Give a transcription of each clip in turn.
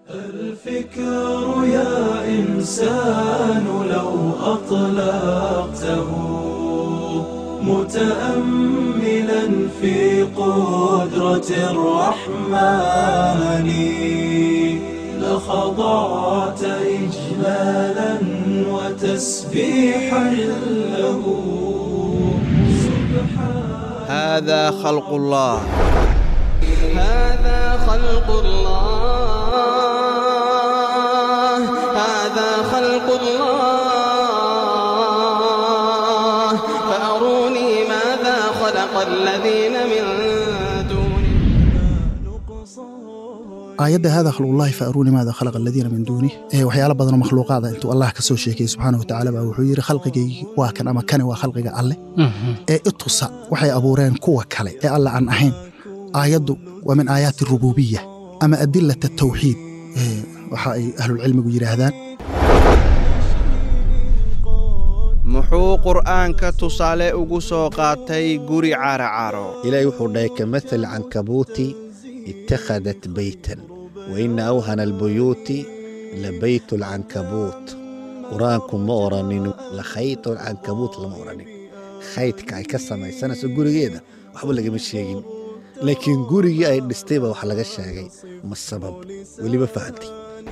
الفكر يا إنسان لو أطلقته متأملا في قدرة الرحمن لخضعت إجلالا وتسبيحا له سبحان هذا خلق الله هذا خلق الله هذا خلق الله فأروني ماذا خلق الذين من دونه aayadda hada khalqullahi fa aruuni maada khalaqa aladiina min duunih ee waxyaalo badanoo makhluuqaada intuu allah ka soo sheekayey subxaana wa tacaala baa wuxuu yidhi khalqigaygii waa kan ama kani waa khalqiga alle ee itusa waxay abuureen kuwa kale ee alle aan ahayn aayaddu waa min aayaati rububiya ama adilata tawxiid ee waxa ay ahlulcilmigu yidhaahdaan muxuu qur'aanka tusaale ugu soo qaatay guri caracaro ilaahay wuxuu dhahay kamathali cankabuuti ittakhadat beytan wa ina awhana albuyuuti labaytu alcankabuut qur-aanku ma oranin lakhaytu alcankabuut lama oranin khaydka ay ka samaysanayso gurigeeda waxba lagama sheegin laakiin gurigii ay dhistay baa wax laga sheegay ma sabab weliba fahantay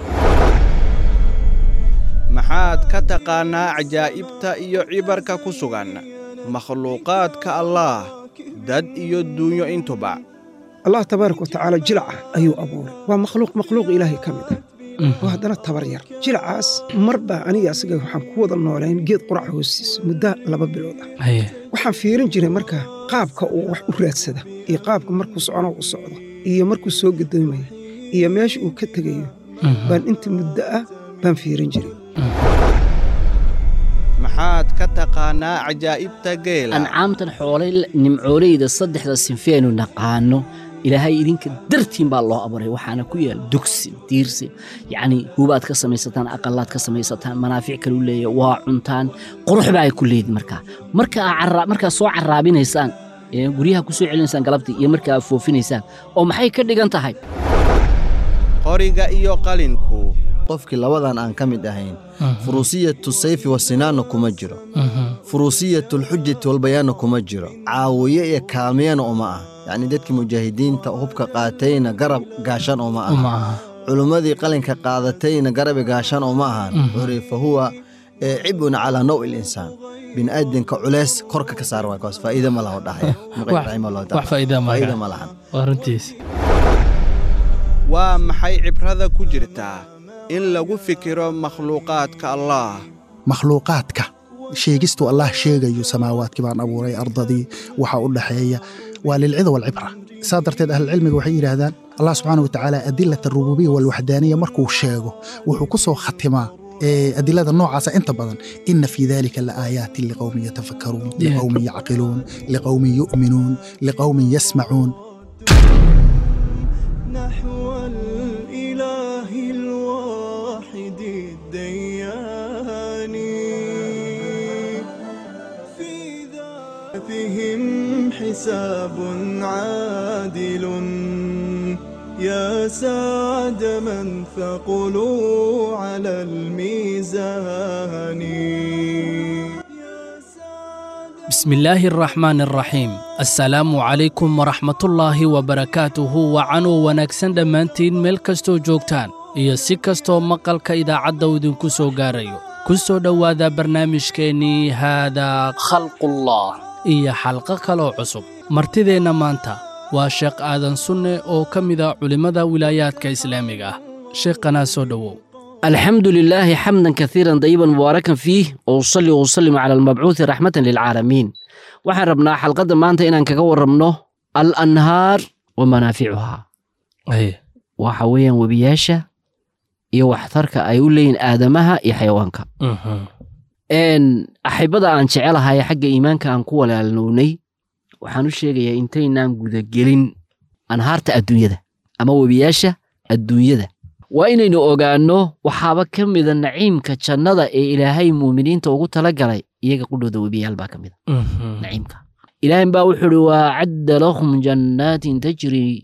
maxaad ka taqaannaa cajaa'ibta iyo cibarka ku sugan makhluuqaadka allaah dad iyo duunyo intuba allah tabaaraka watacaala jilaca ayuu abuuray waa makhluuq makhluuq ilaahay ka mid ah oo haddana tabar yar jilacaas mar baa aniga asaga waxaan ku wada noolayn geed qurac hoostiisa muddo laba bilood ah waxaan fiirin jiray marka qaabka uu wax u raadsada iyo qaabka markuu socono u socdo iyo markuu soo gadoomaya iyo meesha uu ka tegayo baan inta muddo ah baan fiirin jiray maxaad ka taqaannaa cajaa'ibta geela ancaamtan xoolay nimcooleyda saddexda sinfeenu naqaano ilaahay idinka dartiin baa loo abuuray waxaana ku yaal dugsi diirsi yacnii hubaad ka samaysataan aqalaad ka samaysataan manaafic kale u leeya waa cuntaan qurux baa ay ku leedin markaa marka aa markaa soo carraabinaysaan ee guryaha ku soo celinaysaan galabtii iyo marka aad foofinaysaan oo maxay ka dhigan tahay qoriga iyo qalinku qofkii labadan aan ka mid ahayn furuusiyatu sayfi wasinaanna kuma jiro furuusiyatulxujati walbayaanna kuma jiro caawiye iyo kaamiyana uma ah yacnii dadkii mujaahidiinta hubka qaatayna garab gaashan uma aha culummadii qalinka qaadatayna garabi gaashan uma ahan wuxuuri fa huwa cibun calaa naw ilinsaan bini'aadanka culeys korka ka saar waay kaas faa'iida ma laho dhahaya wax faa'iida faa'iida ma lahan waa runtiis waa maxay cibrada ku jirtaa in lagu fikiro makhluuqaadka allaah makhluuqaadka sheegistuu allah sheegayo samaawaadkii baan abuuray ardadii waxa u dhaxeeya waa lilcida walcibra saa darteed ahlulcilmiga waxay yidhaahdaan allah subxaana watacaala adilat arububiya walwaxdaaniya markuu sheego wuxuu ku soo khatimaa adilada noocaasa inta badan ina fii dalika laaaayaatin liqowmin yatafakkaruun liqowmin yacqiluun liqowmin yu'minuun liqowmin yasmacuun نحو الإله الواحد الديان في ذاتهم حساب عادل يا سعد من ثقلوا على الميزان بسم الله الرحمن الرحيم السلام عليكم ورحمة الله وبركاته وعنو wanaagsan dhammaantiin meel kastoo joogtaan iyo si kastoo maqalka idaacadda idinku soo gaarayo ku soo dhowaada barnaamijkeennii haadaa khalqullah iyo xalqo kaloo cusub martideenna maanta waa sheekh aadan sunne oo ka mida culimmada wilaayaadka islaamiga ah sheekhanaa soo dhowow الحمد لله حمدا كثيرا طيبا مباركا فيه وأصلي وأسلم على المبعوث رحمة للعالمين waxaan rabnaa xalqadda maanta inaan kaga warramno al anhaar wa manaaficuhaa waxa weeyaan webiyaasha iyo waxtarka ay u leeyihin aadamaha iyo xayawaanka axibada aan jecelahay xagga iimaanka aan ku walaalnownay waxaan u sheegayaa intaynaan gudagelin anhaarta adduunyada ama webiyaasha adduunyada waa inaynu ogaanno waxaaba ka mida naciimka jannada ee ilaahay muuminiinta ugu tala galay iyaga qudhooda webiyaal baa ka mida naciimka ilaahin baa wuxuu uhi waa cadda lahum jannaatin tajri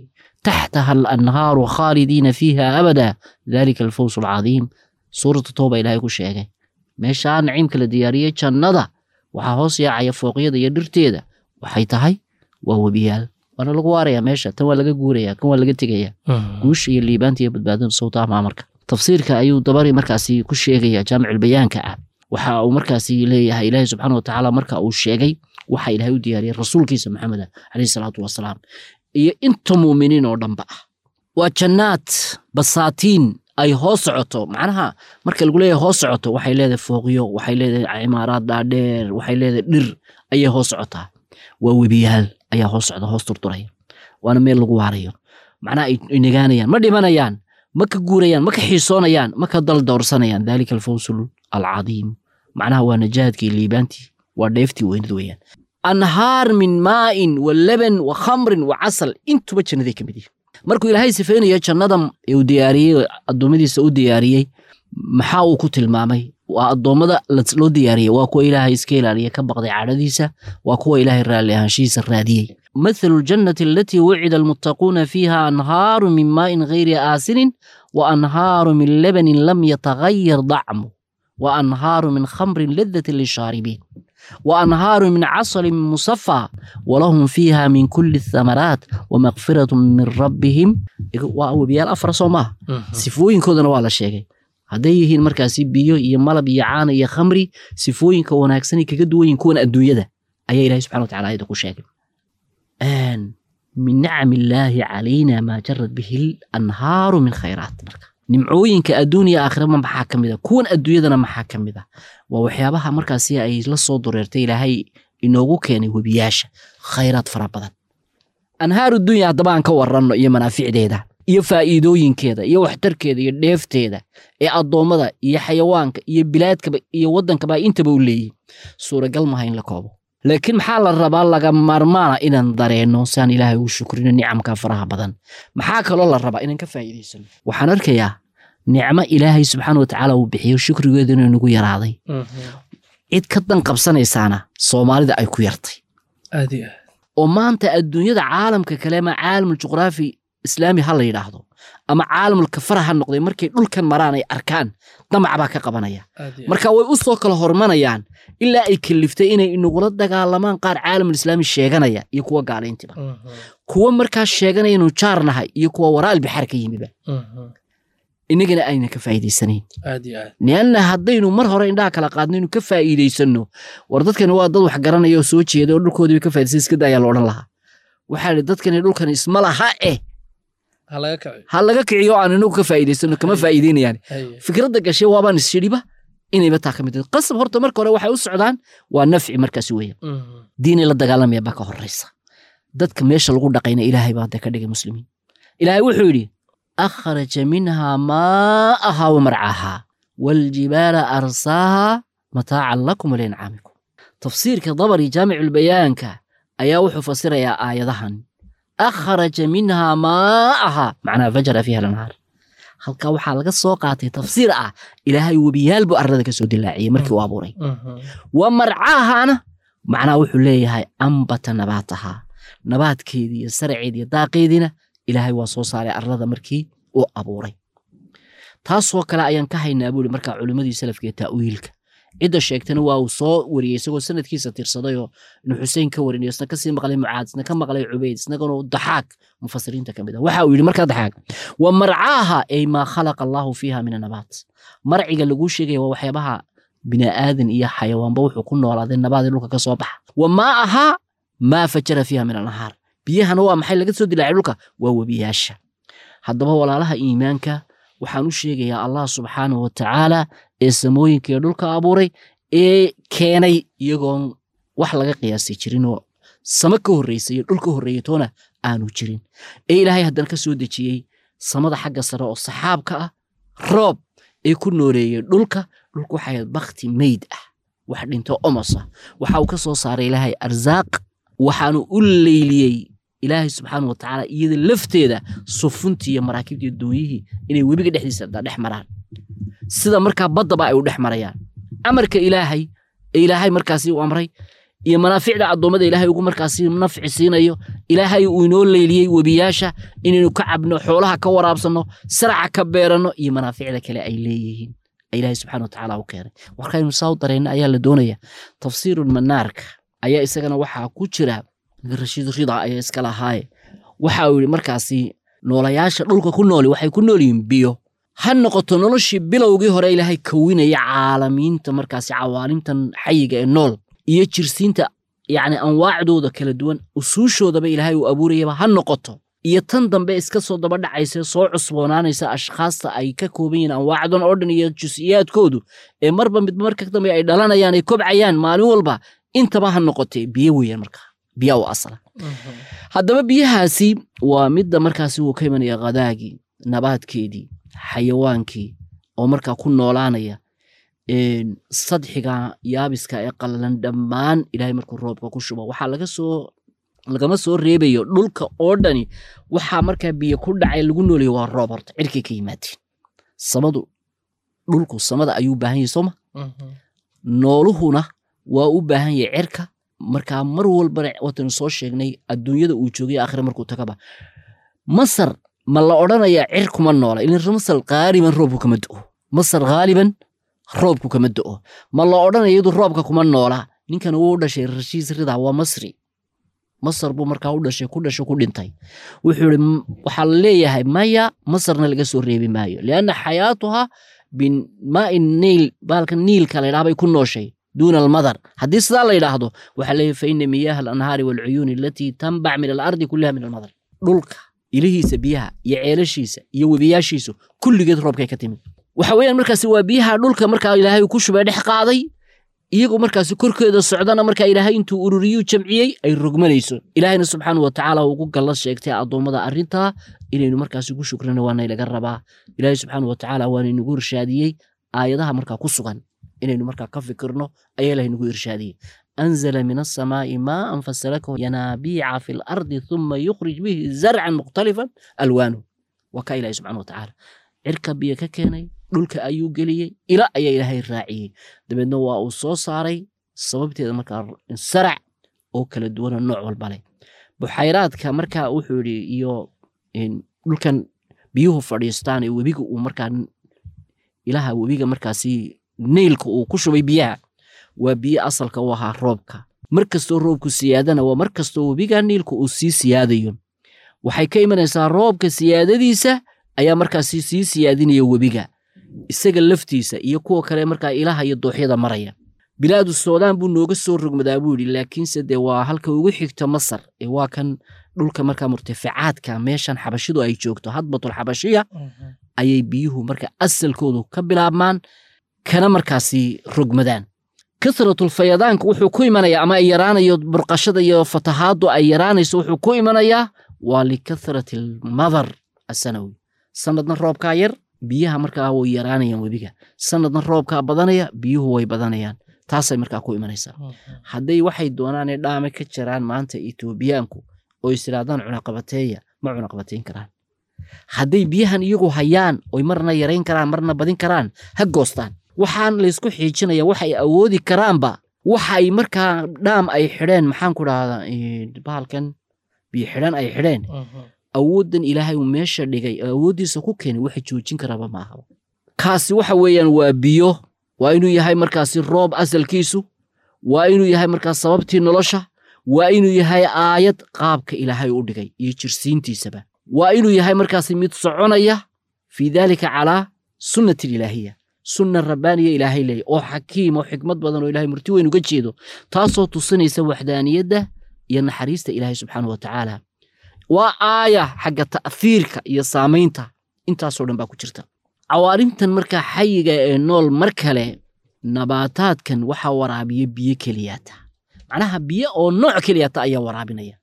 taxtaha alanhaaru khaalidiina fiiha abada dalika alfawsu alcadiim suuratu tooba ilaahay ku sheegay meeshaa naciimka la diyaariyey jannada waxaa hoos yaacaya fooqyada iyo dhirteeda waxay tahay waa webiyaal waana lagu waaraya meesha tan waa laga guuraya kan waa laga tegaya guusha iyo liibaanta iyo badbaadada sawtaha maamarka tafsiirka ayuu dabari markaasi ku sheegaya jaamicilbayaanka ah waxa uu markaasi leeyahay ilaahi subxaana watacaala marka uu sheegay waxa ilaahay u diyaariyey rasuulkiisa maxameda caleyhi salaatu wasalaam iyo inta muuminiin oo dhanba ah waa jannaad basaatiin ay hoos socoto macnaha marka lagu leeyahay hoos socoto waxay leedahay fooqyo waxay leedahay cimaaraad dhaadheer waxay leedahay dhir ayay hoos socotaa waa webiyaal ayaa hoos socda hoos turturaya waana meel lagu waarayo macnaha ay nagaanayaan ma dhimanayaan ma ka guurayaan ma ka xiisoonayaan ma ka dal doorsanayaan dalika alfawsul alcadiim macnaha waa najaadkii liibaantii waa dheeftii weynad weeyaan anhaar min maa'in wa laban wa khamrin wa casal intuba jannaday ka mid yihin markuu ilaahay sifaynayo jannada uu diyaariyey addoommadiisa u diyaariyey maxaa uu ku tilmaamay waa addoommada loo diyaariyey waa kuwa ilaahay iska ilaaliya ka baqday cadhadiisa waa kuwa ilaahay raalli ahaanshihiisa raadiyey مثل الجنة التي وعد المتقون فيها أنهار من ماء غير آسن وأنهار من لبن لم يتغير طعمه وأنهار من خمر لذة للشاربين وأنهار من عسل مصفى ولهم فيها من كل الثمرات ومغفرة من ربهم وبيال أفرس وما سفوين كودنا ولا شيء hadday yihiin markaasi biyo iyo malab iyo caana iyo khamri sifooyinka wanaagsan kaga duwan yihin kuwan adduunyada ayaa ilahay subxana wa tacala ayada ku sheegay min nacam illaahi calayna maa jarad bihi lanhaaru min khayraat marka nimcooyinka adduuniya aakhirama maxaa ka mid a kuwan adduunyadana maxaa ka mid a waa waxyaabaha markaasi ay la soo dureertay ilaahay inoogu keenay webiyaasha khayraad fara badan anhaaru dunya haddaba aan ka waranno iyo manaaficdeeda iyo faa'iidooyinkeeda iyo waxtarkeeda iyo dheefteeda ee addoommada iyo xayawaanka iyo bilaadkaba iyo waddankaba intaba u leeyihin suuragal maha in la koobo laakiin maxaa la rabaa laga maarmaana inaan dareenno si aan ilaahay ugu shukrino nicamka faraha badan maxaa kaloo la rabaa inaan ka faa'iidaysano waxaan arkayaa nicmo ilaahay subxaana watacaala uu bixiyo shukrigeedu inuu nagu yaraaday cid ka dan qabsanaysaana soomaalida ay ku yartay oo maanta adduunyada caalamka kale ama caalamul juqraafi islaami ha la yidhaahdo ama caalamul kafara ha noqday markay dhulkan maraan ay arkaan damac baa ka qabanaya marka way u soo kala hormanayaan ilaa ay kaliftay inay inagula dagaalamaan qaar caalamul islaami sheeganaya iyo kuwa gaalayntiba kuwa markaas sheeganaya inuu jaar nahay iyo kuwa waraal bixaar ka yimiba inagana ayna ka faa'iidaysanayn lianna haddaynu mar hore indhaha kala qaadno inu ka faa'iidaysanno war dadkani waa dad wax garanaya oo soo jeeda oo dhulkoodiiba ka faa'iidaysan iska daayaa la odhan lahaa waxaa idhi dadkani dhulkan isma laha eh ha laga kiciyo aan inagu ka faa'iidaysano kama faa'iideynayaan fikradda gashay waabaan isshidhiba inayba taa ka mid tahay qasab horta marka hore waxay u socdaan waa nafci markaasi weeyaan diinay la dagaalamaya baa ka horraysa dadka meesha lagu dhaqayna ilaahay baa hadda ka dhigay muslimiin ilaahay wuxuu yidhi akhraja minhaa maa'ahaa wa marcaahaa waaljibaala arsaahaa mataacan lakum waliancaamikum tafsiirka dabari jaamiculbayaanka ayaa wuxuu fasirayaa aayadahan akhraja minhaa maa'ahaa macnaha fajara fiiha lanhaar halkaa waxaa laga soo qaatay tafsiir ah ilaahay webiyaal buu arlada ka soo dilaaciyey markii uu abuuray wa marcaahaana macnaha wuxuu leeyahay ambata nabaatahaa nabaadkeedii iyo saraceedii iyo daaqeediina ilaahay waa soo saaray arlada markii uu abuuray taasoo kale ayaan ka haynaa buuri markaa culimmadii salafka ee ta'wiilka cidda sheegtana waa uu soo wariyey isagoo sanadkiisa tirsadayoo inuu xuseen ka warinayo isna kasii maqlay mucaad isna ka maqlay cubayd isnagana daxaaq mufasiriinta ka mid ah waxa uu yidhi markaa daxaaq wa marcaaha ay maa khalaqa allaahu fiiha min anabaat marciga laguu sheegaya waa waxyaabaha bini'aadan iyo xayawaanba wuxuu ku noolaaday nabaadii dhulka ka soo baxa wa maa ahaa maa fajara fiiha min anhaar biyahana waa maxay laga soo dilaacay dhulka waa webiyaasha haddaba walaalaha iimaanka waxaan u sheegayaa allah subxaanahu watacaala ee samooyinka ee dhulka abuuray ee keenay iyagoon wax laga qiyaasay jirin oo samo ka horreysa iyo dhul ka horreeya toona aanu jirin ee ilaahay haddana ka soo dejiyey samada xagga sare oo saxaabka ah roob ee ku nooleeyey dhulka dhulka waxay bakti meyd ah wax dhinto omos ah waxa uu ka soo saaray ilaahay arsaaq waxaanu u leyliyey ilaahay subxaana watacaala iyada lafteeda sufuntii iyo maraakiibtii doonyihii inay webiga dhexdiisa dhex maraan sida markaa baddaba ay u dhex marayaan amarka ilaahay ee ilaahay markaasi u amray iyo manaaficda addoommada ilaahay ugu markaasi nafci siinayo ilaahay uu inoo leyliyey webiyaasha inaynu ka cabno xoolaha ka waraabsanno saraca ka beeranno iyo manaaficda kale ay leeyihiin ilaahay subxana watacaala u keenay warkaynu saa u darayna ayaa la doonaya tafsiirulmanaarka ayaa isagana waxaa ku jira rashiid rida ayaa iska lahaaye waxa uu yidhi markaasi noolayaasha dhulka ku nooli waxay ku nool yihiin biyo ha noqoto noloshii bilowgii hore ilaahay kawinaya caalamiinta markaasi cawaalimtan xayiga ee nool iyo jirsiinta yacni anwaacdooda kala duwan usuushoodaba ilaahay uu abuurayaba ha noqoto iyo tan dambe iska soo daba dhacaysa soo cusboonaanaysa ashkhaasta ay ka kooban yihiin anwaacdan oo dhan iyo jusiyaadkoodu ee marba midba marka dambe ay dhalanayaan ay kobcayaan maalin walba intaba ha noqotee biyo weeyaan markaa biya u asla haddaba biyahaasi waa midda markaasi uu ka imanaya khadaagii nabaadkeedii xayawaankii oo markaa ku noolaanaya sadxiga yaabiska ee qallalan dhammaan ilaahay markuu roobka ku shubo waxaa laga soo lagama soo reebayo dhulka oo dhani waxaa markaa biyo ku dhacay lagu noolayo waa roob horta cirkay ka yimaadeen samadu dhulku samada ayuu u baahan yahay sooma nooluhuna waa u baahan yahay cirka markaa mar walbana watanu soo sheegnay adduunyada uu joogay aakhire markuu tagaba masar ma la odhanayaa cir kuma noola ilin masar qaaliban roobku kama do'o masar ghaaliban roobku kama do'o ma la odhanaya iyadu roobka kuma noola ninkan uu u dhashay rashiis rida waa masri masar buu markaa u dhashay ku dhashay ku dhintay wuxuu ihi waxaa la leeyahay maya masarna laga soo reebi maayo lianna xayaatuha bimaai niil baalka niilka la ydhaha bay ku nooshay duuna almadar haddii sidaa la yidhaahdo waxaa leeyahay fa ina miyaaha alanhaari waalcuyuuni alatii tanbac min alardi kullaha min almadar dhulka ilihiisa biyaha iyo ceelashiisa iyo webiyaashiisu kulligeed roobkay ka timid waxa weeyaan markaasi waa biyaha dhulka markaa ilaahay ku shubay dhex qaaday iyagu markaasi korkeeda socdana markaa ilaahay intuu ururiyuu jamciyey ay rogmanayso ilaahayna subxaana wa tacaala ugu galla sheegtay addoommada arrintaa inaynu markaasi ku shukrana waana laga rabaa ilaahay subxaana wa tacaala waana inagu irshaadiyey aayadaha markaa ku sugan inaynu markaa ka fikirno ayaa ilahay nagu irshaadiyey أنزل من السماء ماء فسلكه ينابيع في الأرض ثم يخرج به زرعا مختلفا ألوانه وكا إلهي سبحانه وتعالى cirka biyo ka keenay dhulka ayuu geliyey ila ayaa ilaahay raaciyey dabeedna waa uu soo saaray sababteeda markaa sarac oo kala duwana nooc walba leh buxayraadka markaa wuxuu yidhi iyo dhulkan biyuhu fadhiistaan ee webiga uu markaa ilaha webiga markaasi neylka uu ku shubay biyaha waa biyo asalka u ahaa roobka mar kastoo roobku siyaadana waa mar kastoo webiga niilka uu sii siyaadayo waxay ka imanaysaa roobka siyaadadiisa ayaa markaasi sii siyaadinaya webiga isaga laftiisa iyo kuwa kale markaa ilaha iyo dooxyada maraya bilaadu soodaan buu nooga soo rogmadaa buu yidhi laakiinse dee waa halka ugu xigta masar ee waa kan dhulka markaa murtaficaadka meeshan xabashidu ay joogto hadbatul xabashiya ayay biyuhu marka asalkoodu ka bilaabmaan kana markaasi rogmadaan kasratul fayadaanka wuxuu ku imanayaa ama ay yaraanayo burqashada iyo fatahaadu ay yaraanayso wuxuu ku imanayaa waa likathrati almadar asanawi sanadna roobkaa yar biyaha markaa way yaraanayaan webiga sanadna roobkaa badanaya biyuhu way badanayaan taasay markaa ku imanaysaa hadday waxay doonaanee dhaame ka jiraan maanta etoobiyaanku oo is idhaahdaan cunaqabateeya ma cunaqabateyn karaan hadday biyahan iyagu hayaan oy marna yarayn karaan marna badin karaan ha goostaan waxaan laysku xiijinaya waxay awoodi karaanba waxay markaa dhaam ay xidheen maxaan ku dhahdaa bahalkan biyo xidhan ay xidheen awooddan ilaahay uu meesha dhigay awooddiisa ku keenay waxa joojin karaaba maaha kaasi waxa weeyaan waa biyo waa inuu yahay markaasi roob asalkiisu waa inuu yahay markaas sababtii nolosha waa inuu yahay aayad qaabka ilaahay u dhigay iyo jirsiintiisaba waa inuu yahay markaasi mid soconaya fii daalika calaa sunnati ilaahiya sunna rabbaaniya ilaahay leeya oo xakiim oo xikmad badan oo ilahay murti weyn uga jeedo taasoo tusinaysa waxdaaniyadda iyo naxariista ilaahay subxaana wa tacaala waa aaya xagga ta'fiirka iyo saamaynta intaasoo dhan baa ku jirta cawaarimtan markaa xayiga ee nool mar kale nabaataadkan waxaa waraabiya biyo keliyaata macnaha biyo oo nooc keliyaata ayaa waraabinaya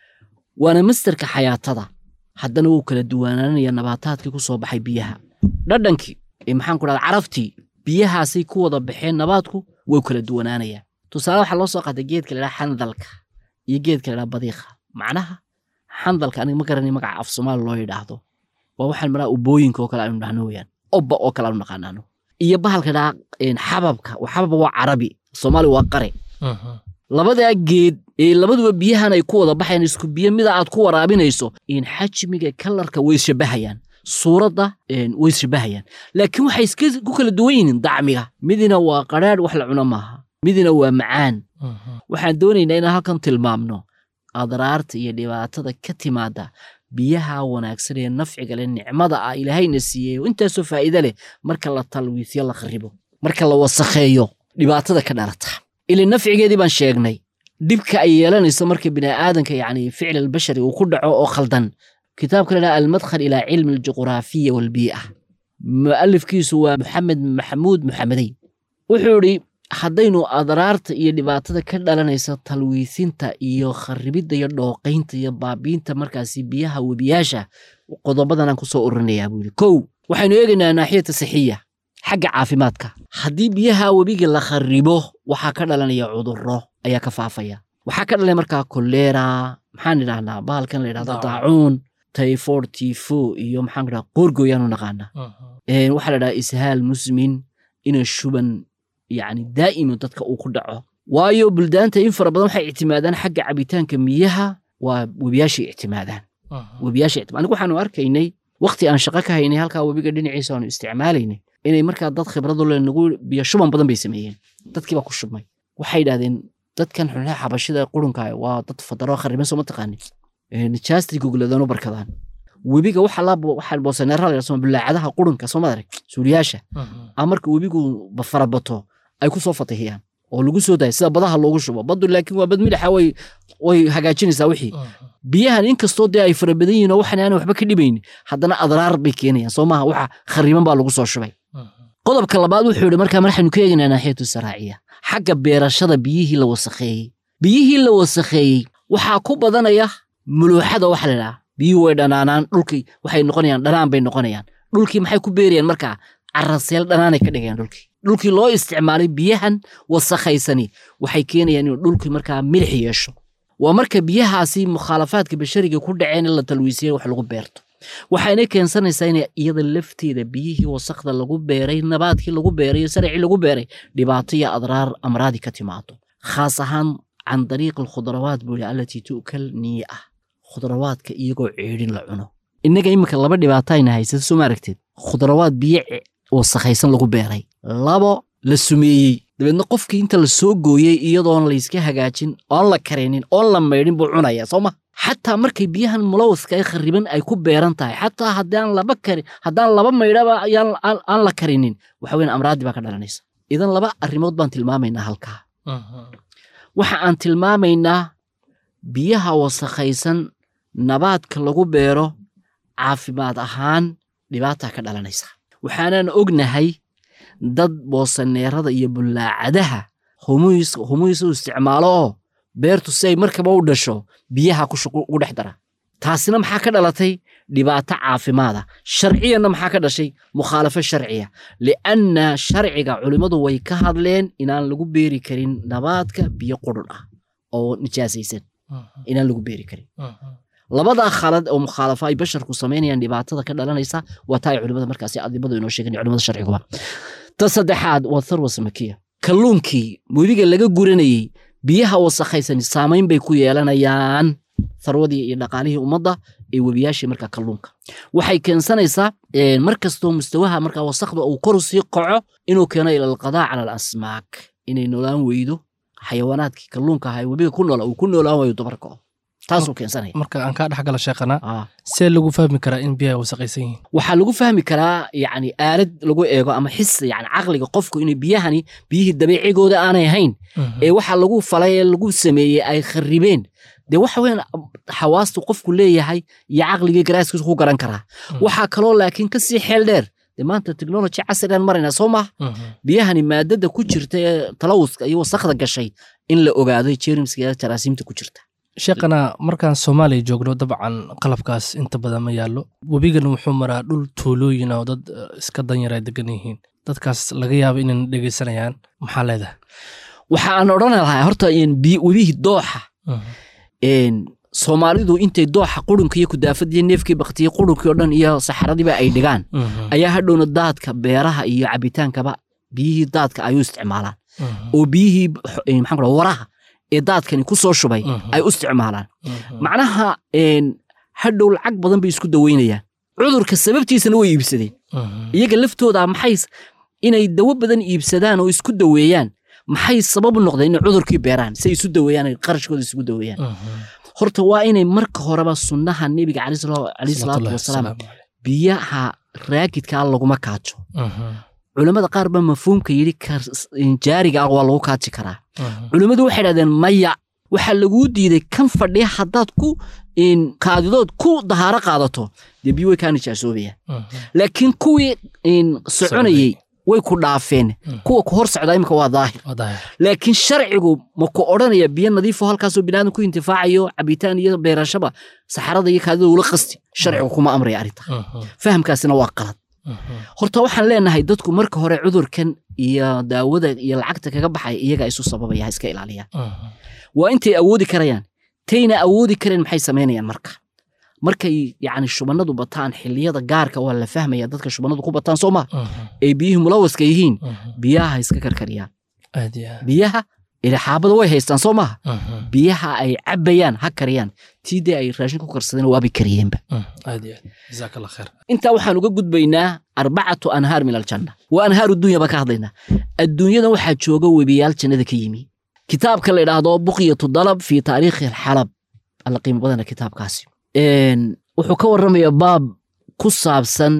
waana mastarka xayaatada haddana wuu kala duwanaanaya nabaataadkii ku soo baxay biyaha dhadhankii ee maxaan ku dhahda caraftii biyahaasay ku wada baxeen nabaadku way kala duwanaanayaan tusaale waxaa loo soo qaatay geedka ladhaha xandalka iyo geedka ladhaha badiiqa macnaha xandalka aniga ma garanay magaca af soomaali loo yidhaahdo waa waxaan maraa ubooyinka oo kale aynu dhahno weyaan obba oo kale aanu naqaanaano iyo bahalka dhaa xababka xabab waa carabi soomaali waa qare labadaa geed ee labaduba biyahan ay ku wada baxayaan isku biyo mida aad ku waraabinayso in xajmiga kalarka way ishabahayaan suuradda een, way ishabahayaan laakiin waxay iska ku kala duwan yihiin dacmiga midina waa qadhaadh wax la cuno maaha midina waa macaan waxaan doonaynaa inaan halkan tilmaamno adraarta iyo dhibaatada ka timaada biyaha wanaagsan ee nafciga leh nicmada ah ilaahayna siiyey oo intaasoo faa'iide leh marka la talwiisyo la kharibo marka la wasakheeyo dhibaatada ka dhalata ili nafcigeedii baan sheegnay dhibka ay yeelanayso marka bini'aadanka yacni ficl albashari uu ku dhaco oo khaldan kitaabka la dhaha almadkhal ilaa cilmi aljuqraafiya walbii'a mu'alifkiisu waa maxamed maxamuud muxamedey wuxuu idhi haddaynu adraarta iyo dhibaatada ka dhalanaysa talwiisinta iyo kharibidda iyo dhooqaynta iyo baabiinta markaasi biyaha webiyaasha qodobadanaan ku soo ururinayaa buu yidhi kow waxaynu eegaynaa naaxiyata sixiya xagga caafimaadka haddii biyaha webiga la kharibo waxaa ka dhalanaya cudurro ayaa ka faafaya waxaa ka dhalaya markaa kolera maxaan idhahnaa bahalkan la yidhahdo daacuun typhoid tifo iyo maxaan idhaha qoorgooyaanu naqaanaa Een, waxaa la dhahaa ishaal musmin ina shuban yani daa'ima dadka uu ku dhaco waayo buldaanta in fara badan waxay ictimaadaan xagga cabitaanka miyaha waa webiyaashay ictimaadaan webiyaasha ictimaad anigu waxaanu arkaynay waqti aan shaqo ka haynay halkaa webiga dhinaciisa aanu isticmaalaynay inay markaa dad khibradu le nagu biyo shuban badan bay sameeyeen dadkii baa ku shubmay waxay yidhahdeen dadkan xunxaa xabashida qurunka waa dad fadaro khariban soo ma taqaanin nijaastii gogladano barkadaan webiga waxa la waxa boosaneera la yidhahdo bulaacadaha qurunka soo madarag suuliyaasha a marka webigu ba- farabato ay ku soo fatihiyaan oo lagu soo daaya sida badaha loogu shubo baddu laakiin waa bad milixa way way hagaajinaysaa wixii biyahan inkastoo dee ay fara badan yihiin oo waxan aanay waxba ka dhibaynin haddana adraar bay keenayaan soo maaha waxa khariban baa lagu soo shubay qodobka labaad wuxuu yidhi markaa marxaynu ka eegaynaa naaxiyatu saraaciya xagga beerashada biyihii la wasakheeyey biyihii la wasakheeyey waxaa ku badanaya muluuxada waxa la idhaha biyuhu way dhanaanaan dhulkii waxay noqonayaan dhanaan bay noqonayaan dhulkii maxay ku beerayaan markaa caraseel dhanaanay ka dhigayaan dhulkii dhulkii loo isticmaalay biyahan wasakhaysani waxay keenayaan inuu dhulkii markaa milix yeesho waa marka biyahaasi mukhaalafaadka bashariga ku dhaceen in la talwiisiyay wax lagu beerto waxayna keensanaysaa in iyada lafteeda biyihii wasakda lagu beeray nabaadkii lagu beeray iyo saracii lagu beeray dhibaato iyo adraar amraadi ka timaado khaas ahaan can dariiq alkhudrawaat buu yidhi allatii tu'kal niya ah khudrawaadka iyagoo ceedhin la cuno innaga imika laba dhibaato ayna haysata soo ma aragteed khudrawaad biyo ce- wasakhaysan lagu beeray labo la sumeeyey dabeedna qofkii inta la soo gooyey iyadoon layska hagaajin oon la karinin oon la maydhin buu cunaya soo ma xataa markay biyahan mulawaska ee khariban ay ku beeran tahay xataa haddaan laba kari haddaan laba maydhaba ayaan- aan aan la karinin waxa weyn amraadi baa ka dhalanaysa idan laba arrimood baan tilmaamaynaa halkaa waxa aan tilmaamaynaa biyaha wasakhaysan nabaadka lagu beero caafimaad ahaan dhibaataa ka dhalanaysa waxaanan ognahay dad boosaneerada iyo bullaacadaha humuys humuys u isticmaalo oo beertu si ay markaba u dhasho biyaha ku shuq- ugu dhex dara taasina maxaa ka dhalatay dhibaato caafimaada sharciyanna maxaa ka dhashay mukhaalafo sharciya lianna sharciga culimmadu way ka hadleen inaan lagu beeri karin nabaadka biyo qurun ah oo nijaasaysan inaan lagu beeri karin labadaa khalad oo mukhaalafa ay basharku samaynayaan dhibaatada ka dhalanaysa waa taa ay culimada markaasi adibadu inoo sheegan culimada sharciguba ta saddexaad waa tharwa samakiya kalluunkii webiga laga guranayey biyaha wasakhaysan saamayn bay ku yeelanayaan tharwadii iyo dhaqaalihii ummadda ee webiyaashii markaa kalluunka waxay keensanaysaa eh, mar kastoo mustawaha markaa wasakda uu kor sii qaco inuu keeno ila alqadaa cala alasmaak inay noolaan weydo xayawaanaadkii kalluunka ahaa ee webiga ku noola uu ku noolaan waayo dumarka oo taasuu keensanaya marka aan kaa dhex gala sheekhana Ah. see lagu fahmi karaa in biyaha wasaqaysan yihiin waxaa lagu fahmi karaa yani aalad lagu eego ama xis yani caqliga qofku inay biyahani biyihii dabiicigooda aanay ahayn ee waxa lagu falay ee lagu sameeyey ay kharibeen dee waxa weyan xawaastu qofku leeyahay iyo caqligii garaaskiisu ku garan karaa waxaa kaloo laakiin kasii xeel dheer dee maanta technology casrigan marayna soo maha biyahani maadada ku jirta ee talawuska iyo wasakda gashay in la ogaado jerimska iyo jaraasiimta ku jirta sheekhana markaan soomaaliya joogno dabcan qalabkaas inta badan ma yaallo webigan wuxuu maraa dhul tuulooyin oo dad eh, iska danyara degan yihiin dadkaas laga yaabo inayna dhegeysanayaan maxaa leedahay waxa aan odhan lahaa horta in biy- webihii dooxa een, soomaalidu intay dooxa qurunka iyo kudaafadiyo neefkii baktiye qurunkii oo dhan iyo saxaradiiba ay dhigaan ayaa hadhowna daadka beeraha iyo cabitaankaba biyihii daadka ayuu isticmaalaan oo biyihii xo- eh, maxaan ku dhaha waraha ee daadkani ku soo shubay ay u isticmaalaan macnaha een, hadhow lacag badan bay isku daweynayaan cudurka sababtiisana way iibsadeen iyaga laftooda maxay s- inay dawo badan iibsadaan oo isku daweeyaan maxay sabab u noqdeen inay cudurkii beeraan si ay isu daweeyaan ay qarashkooda isugu daweeyaan horta waa inay marka horeba sunnaha nebiga caleyhi sala- caleyhi salaatu wasalaam biyaha raakidkaa laguma kaajo culammada qaar baa mafhuumka yidhi kar- jaariga ah waa lagu kaaji karaa culimmadu waxay dhahdeen maya waxaa laguu diiday kan fadhiya haddaad ku in, kaadidood ku dahaaro qaadato dee biyo way kaa nijaasoobaya laakiin kuwii in, soconayey way ku dhaafeen kuwa ku hor socdaa imika waa daahir laakiin sharcigu ma ku odhanaya biyo nadiifo halkaasoo biniaadan ku intifaacayo cabitaan iyo beerashaba saxarada iyo kaadida ula qasti sharcigu kuma amraya arrinta fahamkaasina waa qalad horta waxaan leenahay dadku marka hore cudurkan iyo daawada iyo lacagta kaga baxaya iyaga isu sababaya ha iska ilaaliyaan waa intay awoodi karayaan tayna awoodi kareen maxay samaynayaan marka markay yacni shubannadu bataan xilliyada gaarka waa la fahmaya dadka shubannadu ku bataan soo ma ay biyihii mulawaska yihiin biyaha ha iska karkariyaan biyaha ila xaabada way haystaan soo maaha biyaha ay cabayaan ha kariyaan tii dee ay raashin ku karsadeen waabay kariyeenba intaa waxaan uga gudbaynaa arbacatu anhaar min aljanna waa anhaaru dunya baan ka hadlaynaa adduunyadan waxaa jooga webiyaal jannada ka yimi kitaabka la idhaahdo buqyatu dalab fi taariikhi alxalab alla qiimo badana kitaabkaasi Een, wuxuu ka warramaya baab ku saabsan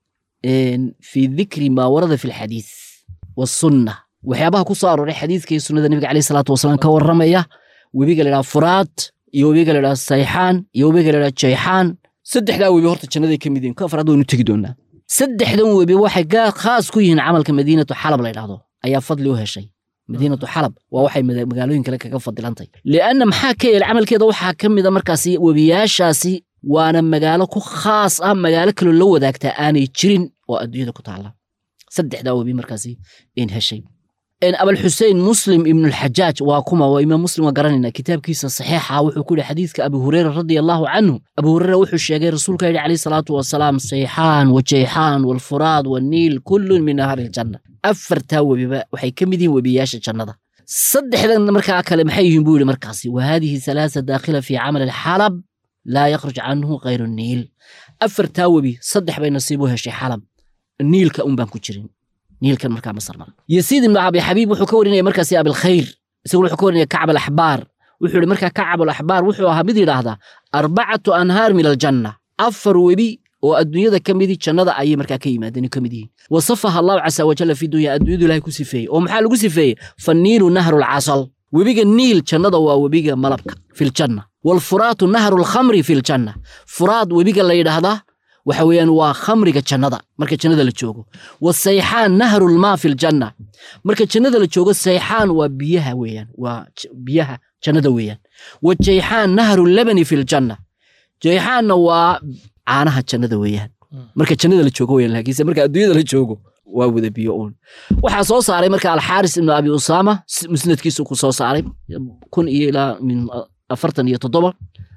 een, fi dikri maa warada fi lxadiis wasunna waxyaabaha ku soo arooray xadiiska iyo sunnada nebiga caleyhi salaatu wasalaam ka warramaya webiga la idhaha furaad iyo webiga la idhaha sayxaan iyo webiga la idhaha jayxaan saddexdaa webi horta jannaday ka mid yihiin ka afraad waynu tegi doonaa saddexdan webi waxay gaa- khaas ku yihiin camalka madiinatu xalab la idhaahdo ayaa fadli u heshay madiinatu xalab waa waxay mada- magaalooyin kale kaga fadilantay lianna maxaa ka yeelay camalkeeda waxaa ka mida markaasi webiyaashaasi waana magaalo ku khaas ah magaalo kaloo la wadaagtaa aanay jirin oo adduunyada ku taalla saddexdaa webi markaasi in heshay إن أبا الحسين مسلم ابن الحجاج وكما وإمام مسلم وقرننا كتاب كيسة صحيحة وحو كل حديث أبي هريرة رضي الله عنه أبو هريرة وحو الشيخ رسولك عليه الصلاة والسلام سيحان وجيحان والفراد والنيل كل من نهر الجنة أفر تاو ببا وحي كمدين وبياش الجنة صدح لنا مركا كلام حيهم بولي مركاسي وهذه ثلاثة داخلة في عمل الحلب لا يخرج عنه غير النيل أفر تاو بي صدح بين نصيبها شي حلب النيل كأم بان كجرين niilkan markaa masar mara yasiid ibnu abi xabiib wuxuu ka warinaya markaasi abilkhayr isaguna wuxuu ka warinaya kacab alaxbaar wuxuu yihi markaa kacab alaxbaar wuxuu ahaa mid yidhaahdaa arbacatu anhaar min aljanna afar webi oo adduunyada ka midi jannada ayay markaa ka yimaadeen ka mid yihiin wasafaha allahu casa wajalla fi dunya adduunyadu ilahay ku sifeeyey oo maxaa lagu sifeeyey fanniilu nahru lcasal webiga niil jannada waa webiga malabka fi ljanna waalfuraatu nahru lkhamri fi ljanna furaad webiga la yidhaahdaa waxa weeyaan waa khamriga jannada marka jannada la joogo wasayxaan nahru lmaa fi ljanna marka jannada la joogo sayxaan waa biyaha weeyaan waa j- biyaha jannada weeyaan wajayxaan nahru labani fi ljanna jayxaanna waa caanaha jannada weeyaan marka jannada la joogo weeyaan laakiinse marka adduunyada la joogo waa wada biyo uun waxaa soo saaray marka alxaaris ibnu abi usaama si- musnadkiisu ku soo saaray kun iyo ilaa min afartan iyo toddoba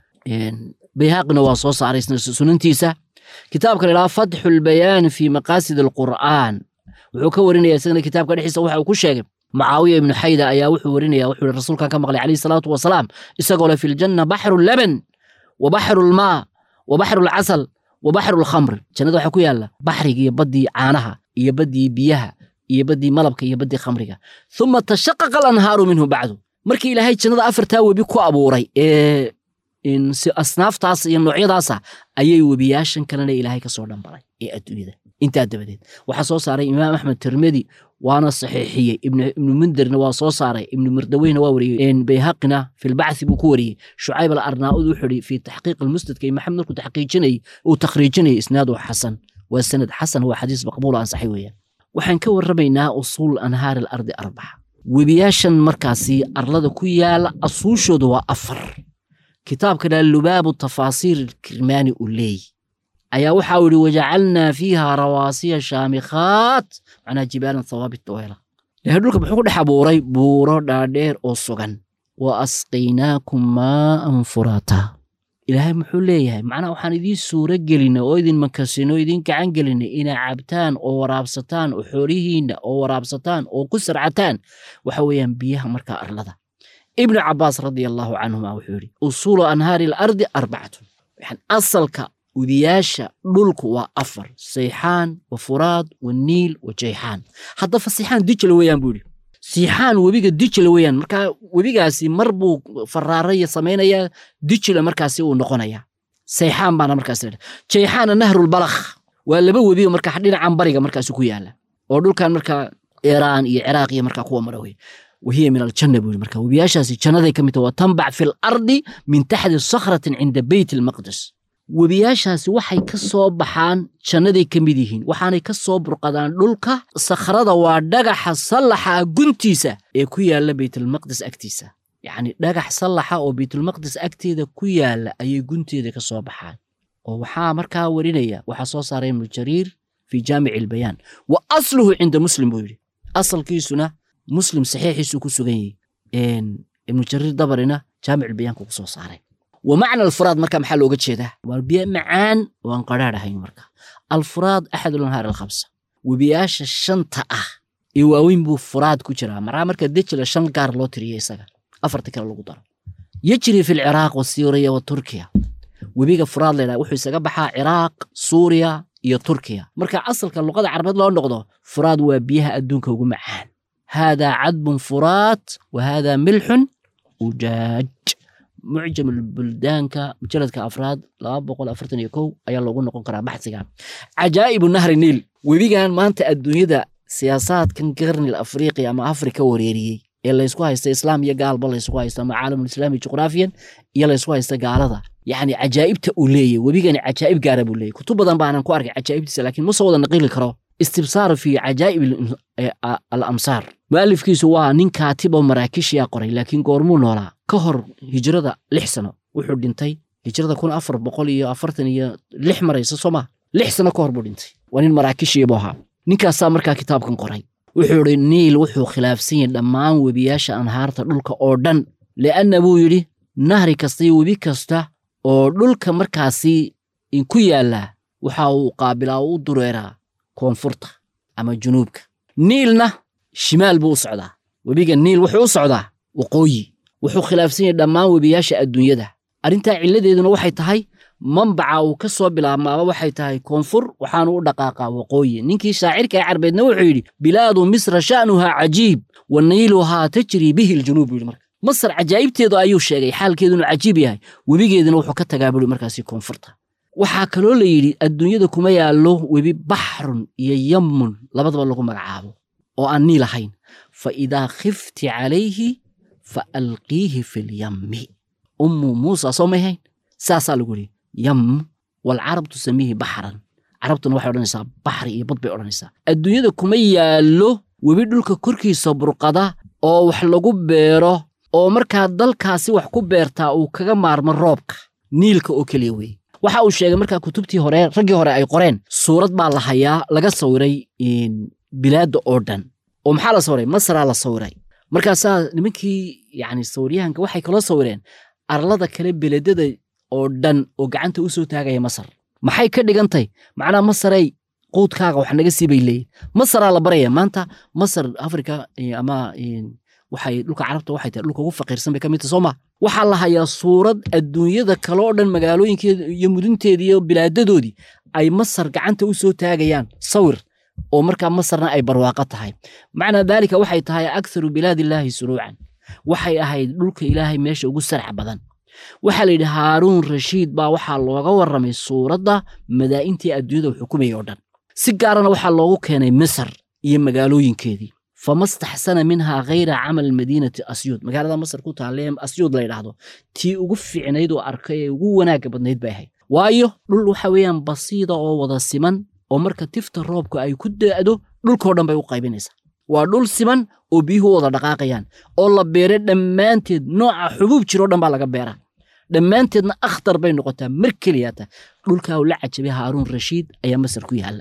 Een, bayhaqina waa soo saaray isna sunantiisa kitaabka la yidhaha fatxu lbayaani fi maqaasid alqur'aan wuxuu ka warinaya isagana kitaabka dhexdiisa waxa uu ku sheegay mucaawiya ibnu xayda ayaa wuxuu warinaya wuxuu yihi rasuulkan ka maqlay calayhi salaatu wasalaam isagoo le fi ljanna baxru laban wa baxru lmaa wa baxru lcasal wa baxru lkhamri jannada waxaa ku yaala baxriga iyo baddii caanaha iyo baddii biyaha iyo baddii malabka iyo baddii khamriga uma tashaqaqa alanhaaru minhu bacdu markii ilaahay jannada afartaa webi ku abuuray ee in si asnaaftaas iyo noocyadaasa ayay webiyaashan kalena ilaahay ka soo dhambaray ee adduunyada intaa dabadeed waxaa soo saaray imaam axmed tirmidi waana saxiixiyey ibnu ibnu mundirna waa soo saaray ibnu murdaweyna waa wariyey bayhaqina fi lbacthi buu ku wariyey shucayb al arnaa'ud wuxuu yihi fi taxqiiq almusnadka iyo maxamed markuu taxqiijinayey uu takhriijinayay isnaadu xasan waa sanad xasan waa xadiis maqbuul oo ansaxay weeyaan waxaan ka warramaynaa usuul anhaar alardi arbaca webiyaashan markaasi arlada ku yaala asuushooda waa afar kitaabka dhaa lubaabu tafaasiir kirmaani uu leey ayaa waxa uu yihi wajacalnaa fiiha rawaasiya shaamikhaat macnaa jibaalan hawaabit daweela ilahay dhulka muxuu ku dhex abuuray buuro dhaadheer oo sugan wa asqaynaakum maa'an furaata ilaahay muxuu leeyahay macnaa waxaan idiin suuro gelinay oo idin makasinay oo idin gacan gelinay inaa cabtaan oo waraabsataan oo xoolihiinna oo waraabsataan oo ku sarcataan waxa weeyaan biyaha markaa arlada ibnu cabaas radia allahu canhuma wuxuu yidhi usuulu anhaari alardi arbacatun waxaan asalka udiyaasha dhulku waa afar sayxaan wa furaad wa niil wa jayxaan hadda fasixaan dijla weeyaan buu yidhi siixaan webiga dijla weeyaan markaa webigaasi mar buu faraaraya samaynayaa dijla markaasi uu noqonayaa sayxaan baana markaas la jayxaana nahrulbalakh waa laba webiga markaa dhinacan bariga markaasi ku yaala oo dhulkan markaa iiraan iyo ciraaq iyo markaa kuwa mara wey wahiya min aljanna buu yidhi marka webiyaashaasi jannaday ka mid tahay waa tanbac fi lardi min taxti sakhratin cinda beyt almaqdis webiyaashaasi waxay ka soo baxaan jannaday ka mid yihiin waxaanay ka soo burqadaan dhulka sakhrada waa dhagaxa sallaxa guntiisa ee ku yaalla beytalmaqdis agtiisa yacni dhagax sallaxa oo beytulmaqdis agteeda ku yaalla ayay gunteeda ka soo baxaan oo waxaa markaa warinaya waxaa soo saaray ibnu jariir fi jaamici albayaan wa asluhu cinda muslim buu yidhi asalkiisuna muslim saxiixiisu ku sugan yahay ibnu jariir dabarina jaamic albayaanku ku soo saaray wa macna alfuraad marka maxaa looga jeedaa waa biyo macaan oo aan qadhaadh ahayn marka alfuraad axadu lanhaar alkhamsa webiyaasha shanta ah ee waaweyn buu furaad ku jiraa maraa marka dejila shan gaar loo tiriyo isaga afarta kale lagu daro yajri fi lciraaq wasiiriya wa turkiya webiga furaad laydhaha wuxuu isaga baxaa ciraaq suuriya iyo turkiya marka asalka luqada carabeed loo noqdo furaad waa biyaha adduunka ugu macaan haadaa cadbun furaad wa haadaa milxun ujaaj mucjam buldaanka mujaladka afraad laba boqol afartan iyo kow ayaa loogu noqon karaa baxsiga cajaa'ibu nahri niil webigan maanta adduunyada siyaasaadkan qarnil afriqiya ama afrika wareeriyey ee laysku haysta islaam iyo gaalba laysku haysta ama caalamulislaami juqraafiyan iyo laysku haysta gaalada yacni cajaa'ibta uu leeyahy webigani cajaa'ib gaara buu leeyahy kutub badan baanan ku arkay cajaa'ibtiisa laakiin ma soo wada naqili karo istibsaar fi cajaa'ib alamsaar mu'alifkiisu waa nin kaatib oo maraakishiya qoray laakiin goormuu noolaa ka hor hijrada lix sano wuxuu dhintay hijrada kun afar boqol iyo afartan iyo lix maraysa soo maa lix sano ka hor buu dhintay waa nin maraakishiya buu ahaa ninkaasaa markaa kitaabkan qoray wuxuu idhi niil wuxuu khilaafsan yahay dhammaan webiyaasha anhaarta dhulka oo dhan li'anna buu yidhi nahri kasta iyo webi kasta oo dhulka markaasi ku yaalla waxa uu qaabilaa u dureeraa koonfurta ama junuubka niilna shimaal buu u socdaa webiga niil wuxuu u socdaa waqooyi wuxuu khilaafsan yahay dhammaan webiyaasha adduunyada arrintaa cilladeeduna waxay tahay mambaca uu ka soo bilaabmaaba waxay tahay koonfur waxaanu u dhaqaaqaa waqooyi ninkii shaacirka ee carbeedna wuxuu yidhi bilaadu misra sha'nuhaa cajiib wa niiluhaa tajrii bihi ljunuub buu yidhi marka masar cajaa'ibteedu ayuu sheegay xaalkeedunu cajiib yahay webigeeduna wuxuu ka tagaa buri markaasi koonfurta waxaa kaloo la yidhi adduunyada kuma yaallo webi baxrun iyo yammun labadaba lagu magacaabo oo aan niil ahayn fa idaa khifti calayhi fa alqiihi fi lyammi ummu muusa soo may hayn saasaa lagu yidhi yam walcarab tusamiihi baxran carabtuna waxay odhanaysaa baxri iyo bad bay odhanaysaa adduunyada kuma yaallo webi dhulka korkiisa burqada oo wax lagu beero oo markaa dalkaasi wax ku beertaa uu kaga maarmo roobka niilka oo keliya weeye waxa uu sheegay markaa kutubtii hore raggii hore ay qoreen suurad baa la hayaa laga sawiray bilaadda oo dhan oo maxaa la sawiray masraa la sawiray markaasaa nimankii yani sawiryahanka waxay kaloo sawireen arlada kale beledada oo dhan oo gacanta u soo taagaya masar maxay ka dhigantay macnaha masaray quudkaaga wax naga sii bay leeyihin masaraa la baraya maanta masar afrika ama waxay dhulka carabta waxay tahay dhulka ugu faqiirsan bay ka mid tahay soo ma waxaa la hayaa suurad adduunyada kale oo dhan magaalooyinkeeda iyo mudunteeda iyo bilaadadoodii ay masar gacanta u soo taagayaan sawir oo markaa masarna ay barwaaqo tahay macnaa daalika waxay tahay akharu bilaadillaahi suruucan waxay ahayd dhulka ilaahay meesha ugu sarxa badan waxaa la yidhi haaruun rashiid baa waxaa looga warramay suuradda madaa'intii adduunyada uu xukumayay oo dhan si gaarana waxaa loogu keenay masar iyo magaalooyinkeedii fama staxsana minhaa khayra camal madiinati asyuud magaalada masar ku taalle asyuud la yidhaahdo tii ugu fiicnayd oo arkay ee ugu wanaagga badnayd bay ahayd waayo dhul waxa weeyaan basiida oo wada siman oo marka tifta roobka ay ku da'do dhulkoo dhan bay u qaybinaysaa waa dhul siman oo biyuhu wada dhaqaaqayaan oo la beeray dhammaanteed nooca xubuub jiroo dhan baa laga beeraa dhammaanteedna akhtar bay noqotaa mar keliyata dhulkaa uu la cajabay haaruun rashiid ayaa masar ku yaalla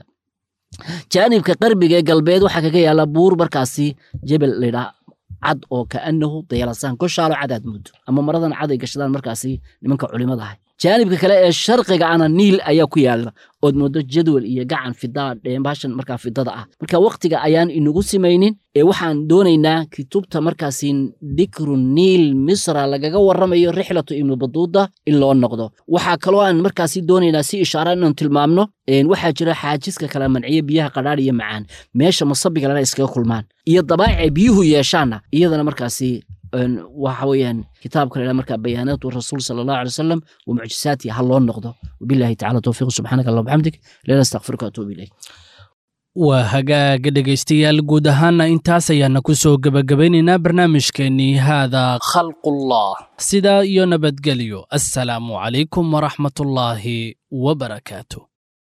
jaanibka qarbiga ee galbeed waxaa kaga yaalla buur markaasi jebel laydhaa cad oo kaanahu dayalasaan goshaalo cadaad muddo ama maradan cad ay gashadaan markaasi nimanka culimada ahay jaanibka kale ee sharqiga ana niil ayaa ku yaala ood moodo jadwal iyo gacan fidaa dheembaashan markaa fidada ah marka waktiga ayaan inagu simaynin ee waxaan doonaynaa kutubta markaasi dikru niil misra lagaga warramayo rixlatu ibnu baduuda in loo noqdo waxaa kaloo aan markaasi doonaynaa si ishaara inaan tilmaamno waxaa jira xaajiska kala manciya biyaha qadhaadh iyo macaan meesha masabiga lana iskaga kulmaan iyo dabaacay biyuhu yeeshaanna iyadana markaasi waxa weeyaan kitaabka la markaa bayaanaatu rasuul sala allahu alay wasalam wa mucjisaatihi ha loo noqdo wabillahi tacala towfiiq subxaanaka allah bxamdik leela astakfiruka atuubu ilayk waa hagaaga dhegaystayaal guud ahaana intaas ayaana ku soo gebagabaynaynaa barnaamijkeennii haada khalqullah sidaa iyo nabadgelyo assalaamu calaykum waraxmatullaahi wabarakaatu